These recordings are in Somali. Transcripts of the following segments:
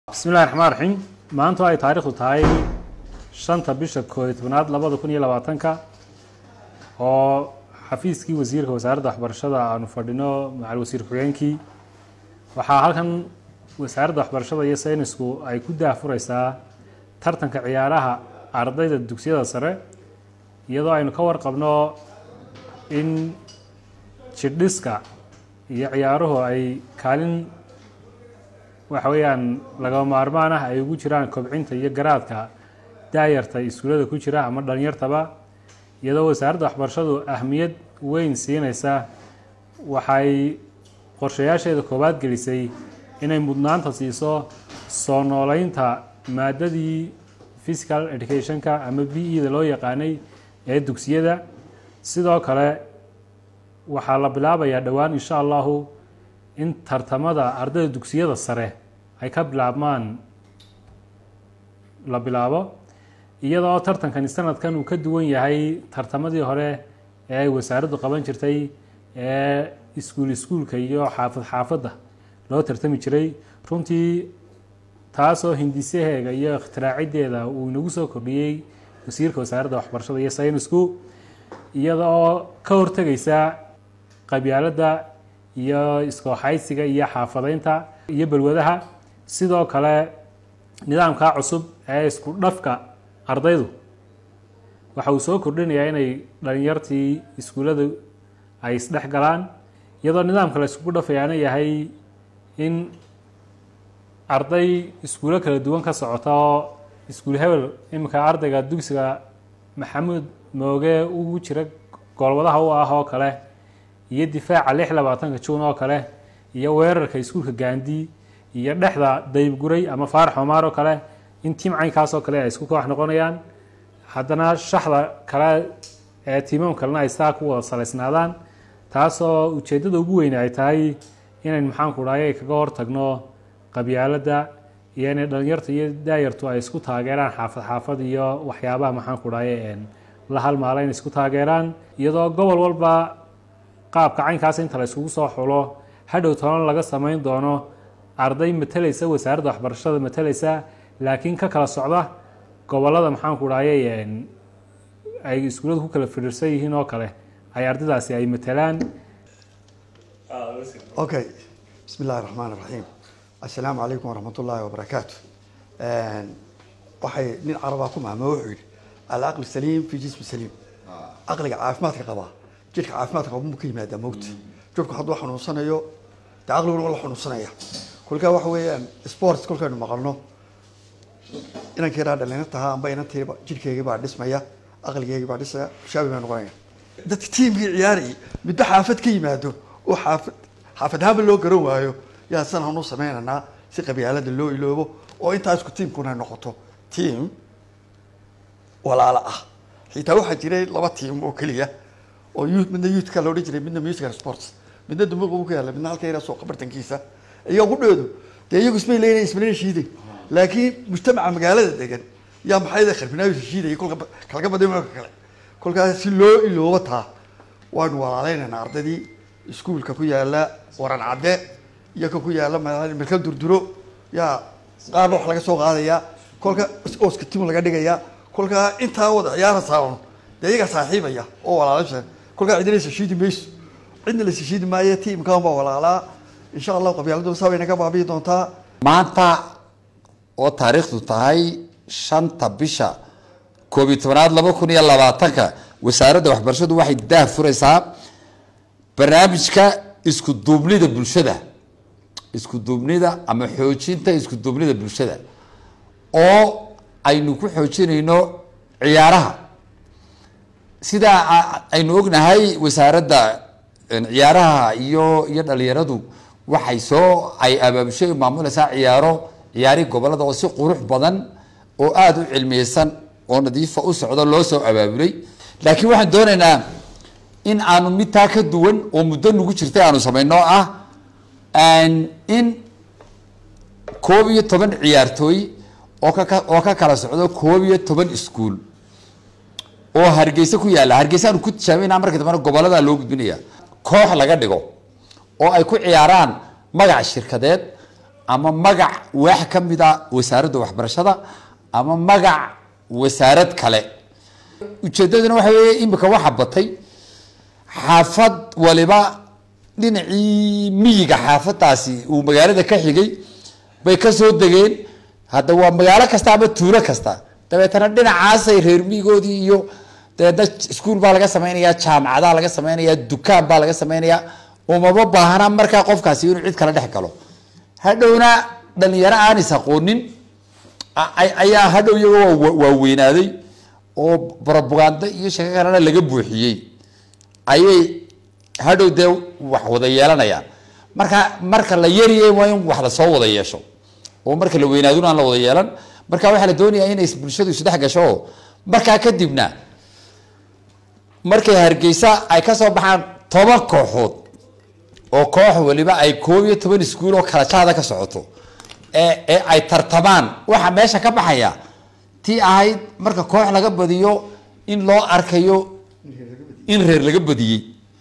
bismillahi raxmaan raxiim maanta ay taariikhdu tahay shanta bisha koob iyo tobnaad labada kun iyo labaatanka oo xafiiskii wasiirka wasaaradda waxbarashada aanu fadhino macal wasiir ku-xigeenkii waxaa halkan wasaaradda waxbarashada iyo saynisku ay ku daahfureysaa tartanka ciyaaraha ardayda dugsiyada sare iyadoo aynu ka warqabno in jidhiska iyo ciyaaruhu ay kaalin waxa weeyaan lagama maarmaan ah ay ugu jiraan kobcinta iyo garaadka daayarta iskuullada ku jira ama dhalinyartaba iyadoo wasaaradda waxbarashadu ahmiyad weyn siineysa waxay qorshayaasheeda koowaad gelisay inay mudnaanta siiso soo nooleynta maadadii physical educationka ama b e da loo yaqaanay ee dugsiyada sidoo kale waxaa la bilaabayaa dhowaan insha allahu in tartamada ardayda dugsiyada sare ay ka bilaabmaan la bilaabo iyadoo tartankani sanadkan uu ka duwan yahay tartamadii hore ee ay wasaaraddu qaban jirtay ee iskuul iskuulka iyo xaafad xaafadda loo tartami jiray runtii taasoo hindisaheega iyo ikhtiraacaddeeda uu inagu soo kordhiyey wasiirka wasaaradda waxbarashada iyo saynisku iyada oo ka hortegaysa qabyaaladda iyo iskooxaysiga iyo xaafadeynta iyo balwadaha sidoo kale nidaamkaa cusub ee isku dhafka ardaydu waxa uu soo kordhinayaa inay dhalinyartii iskuullada ay isdhex galaan iyadoo nidaamka la iskugu dhafayaana yahay in arday iskuulo kala duwan ka socota oo iskuul hebel iminka ardayga dugsiga maxamuud mooge ugu jira goolwadaha u ah oo kale iyo difaaca lix labaatanka juun oo kale iyo weerarka iskuulka gaandi iyo dhexda daybguray ama faarax omaar oo kale in tiim caynkaas oo kale ay isku koox noqonayaan haddana shaxda kale ee tiimam kalena ay saa ku wada salaysnaadaan taasoo ujeeddada ugu weyne ay tahay inayn maxaanku dhahay kaga hortagno qabyaaladda iyo inay dhalinyarta iyo daayartu ay isku taageeraan xaafad xaafad iyo waxyaabaha maxaanku dhahay la halmaala inay isku taageeraan iyadoo gobol walba qaabka caynkaas inta la iskugu soo xulo hadhow toban laga samayn doono arday matalaysa wasaaradda waxbarashada matalaysa laakiin ka kala socda gobolada maxaanku dhahay ay iskuulladu ku kala fidhiirsan yihiin oo kale ay ardaydaasi ay matalaan okay bismi illahi raxmaan raxiim assalaamu calaykum waraxmat ullaahi wabarakaatu waxay nin carabaa ku maama wuxuu yidhi alcaqli saliim fi jismi saliim caqliga caafimaadka qabaa jidhka caafimaadka qaba mu ka yimaadaa mowta jidhku hadduu xanuunsanayo dee caqliguna la xanuunsanaya kolkaa waxa weeyaan sports kolkaynu maqalno inankii yaraa dhalinyartaha amba inantiiba jidhkeygii baa dhismaya aqligeygii baa dhismaya shaabi baa noqonaya dadka tiimkii ciyaarayay midba xaafad ka yimaado oo xaafad xaafad ahaanba loo garan waayo yaa san hanu sameynaynaa si qabyaalada loo iloobo oo intaa isku tiimkuna noqoto tiam walaalo ah xitaa waxaa jiray laba tiam oo keliya oo youth midna youthka la odhan jiray midna musical sports midna dumuuqa ku yaalla midna halka yaraa suuqa bartankiisa iyagu dheedu dee iyagu ismay leeyihin ismalena shiiday laakiin mujtamaca magaalada degan yaa maxay kharbinaayo shiidaya kolka kalaga baday marka kale kolkaas si loo iloobo taa waanu walaaleynaynaa ardaydii iskuulka ku yaala waran cadde iyo ka ku yaala melka durduro yaa qaarna wax laga soo qaadayaa kolka ooska tim laga dhigayaa kolkaa intaa wada ciyaara saawan dee iyagaa saaxiibaya oo walaalasa kolkaa cidina sashiidi mayso cidna la sashiidi maayo tiimkan baa walaalaa insha allahu qabyaaladu saa way naga baabi'i doontaa maanta oo taariikhdu tahay shanta bisha koob iyo tobanaad laba kun iyo labaatanka wasaaradda waxbarashadu waxay daah fureysaa barnaamijka isku duubnida bulshada isku duubnida ama xoojinta isku duubnida bulshada oo aynu ku xoojinayno ciyaaraha sidaa aynu ognahay wasaaradda ciyaaraha iyo iyo dhalinyaradu waxay soo ay abaabushay maamuleysaa ciyaaro ciyaari gobolada oo si qurux badan oo aada u cilmiyeysan oo nadiifa u socdo loo soo abaabulay laakiin waxaan doonaynaa in aanu mid taa ka duwan oo muddo nagu jirtay aanu samayno ah in koob iyo toban ciyaartooy oo ka oo ka kala socdo koob iyo toban iskuol oo hargeysa ku yaalla hargeysa aanu ku tijaabayna marka dambena gobolada loo gudbinaya koox laga dhigo oo ay ku ciyaaraan magac shirkadeed ama magac waax ka mid a wasaaradda waxbarashada ama magac wasaarad kale ujeedaduna waxa weeye imika waxa batay xaafad waliba dhinacii miyiga xaafadaasi uu magaalada ka xigay bay kasoo degeen hadda waa magaalo kasta ama tuulo kasta dabeetana dhinacaasay reer miyigoodii iyo dabeedna iskuul baa laga samaynayaa jaamacadaa laga samaynayaa dukaan baa laga samaynayaa umama baahna markaa qofkaasi inuu cid kala dhex galo hadhowna dhalinyaro aan is aqoonin ayaa hadhow iyagoo waaweynaaday oo brobagando iyo sheeko kalena laga buuxiyey ayay hadhow dee wax wada yeelanayaan marka marka la yariyay waa in wax lasoo wada yeesho oo marka la weynaaduna aan la wada yeelan marka waxaa la doonayaa inay bulshadu isdhex gasho oo markaa kadibna markay hargeysa ay kasoo baxaan toban kooxood oo koox waliba ay koob iyo toban iskuul oo kala jaada ka socoto ee ee ay tartamaan waxaa meesha ka baxaya tii ahayd marka koox laga badiyo in loo arkayo in reer laga badiyey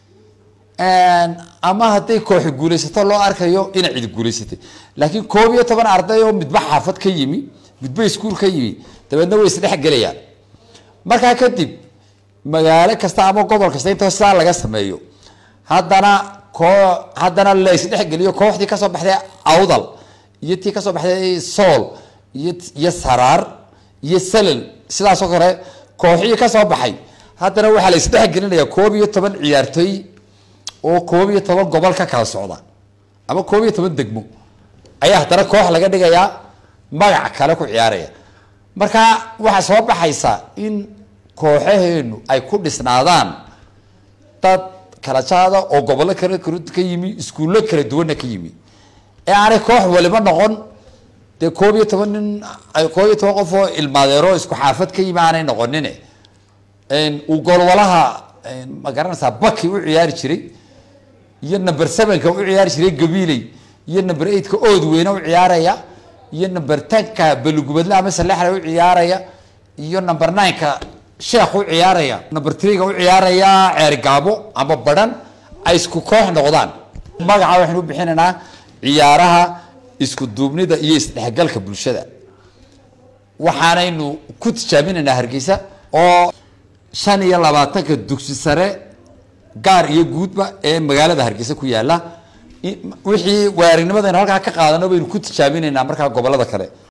ama hadday kooxi guulaysato loo arkayo inay cidi guulaysatay laakiin koob iyo toban arday oo midba xaafad ka yimi midba iskuul ka yimi dabeedna way isdhex gelayaan markaa kadib magaalo kasta ama gobol kasta intoo sidaa laga sameeyo haddana koo haddana la isdhexgeliyo kooxdii kasoo baxday awdal iyo tii kasoo baxday sool iyo iyo saraar iyo salal sidaasoo kale kooxihii kasoo baxay haddana waxaa la isdhexgelinaya koob iyo toban ciyaartooy oo koob iyo toban gobol ka kala socda ama koob iyo toban degmo ayaa haddana koox laga dhigayaa magac kale ku ciyaaraya marka waxaa soo baxaysa in kooxaheenu ay ku dhisnaadaan dad kala jaada oo gobollo kale ka yimi iskuullo kala duwanna ka yimi ee aanay koox waliba noqon dee koob iyo toban nin koob iyo toban qof oo ilmaadeero isku xaafad ka yimi aanay noqonin uu golwalaha ma garanaysaa baki u ciyaari jiray iyo number sevenka u ciyaari jiray gabiiley iyo number eightka ood weyne u ciyaaraya iyo number tenka balugubadle ama salexle u ciyaaraya iyo number nineka sheekh u ciyaaraya number threega u ciyaaraya ceerigaabo ama badhan ay isku koox noqdaan magaca waxaynu u bixinaynaa ciyaaraha isku duubnida iyo isdhexgalka bulshada waxaanaynu ku tijaabinaynaa hargeysa oo shan iyo labaatanka dugsi sare gaar iyo guudba ee magaalada hargeysa ku yaala wixii waarignimada aynu halkaa ka qaadano baynu ku tijaabinaynaa markaa gobolada kale